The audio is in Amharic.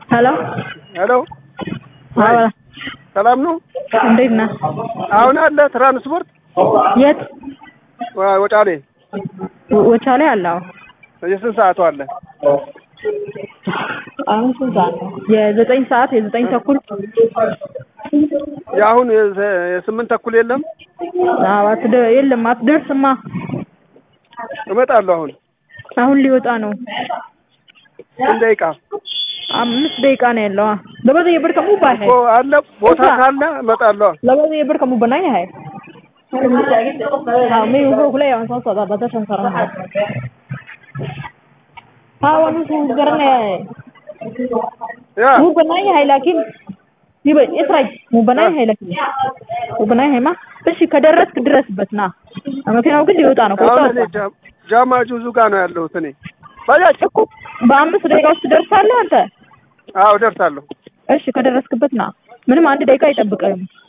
ሄሎ ሄሎ አዎ፣ ሰላም ነው? እንዴት ነህ? አሁን አለ ትራንስፖርት የት ወ- ወጫሌ ወቻሌ አለ? አዎ። የስንት ሰዓቱ አለ? አሁን ስንት ሰዓት ነው? የዘጠኝ ሰዓት የዘጠኝ ተኩል የአሁን የዘ- የስምንት ተኩል የለም? አዎ፣ አትደ- የለም አትደርስማ። እመጣለሁ አሁን አሁን ሊወጣ ነው። ስንት ደቂቃ አምስት ደቂቃ ነው ያለው። አ labada iyo barka mu baahay እኮ አለ ቦታ ካለ እመጣለሁ labada iyo barka mu banaan yahay ha may wuxuu ku leeyahay waan soo socdaa badashan saranahay ha waan ku garanayaa ያ wuu banaan yahay laakiin ይበ እስራይ wuu banaan yahay laakiin wuu banaan yahay ma እሺ ከደረስክ ድረስበት ና መኪናው ግን ሊወጣ ነው አሁን ከወጣ እኔ ጃ- ጃማ ጁዙ ጋር ነው ያለሁት እኔ ባጃጅ እኮ በአምስት ደቂቃ ውስጥ ትደርሳለህ አንተ አዎ ደርሳለሁ እሺ ከደረስክበት ና ምንም አንድ ደቂቃ አይጠብቅም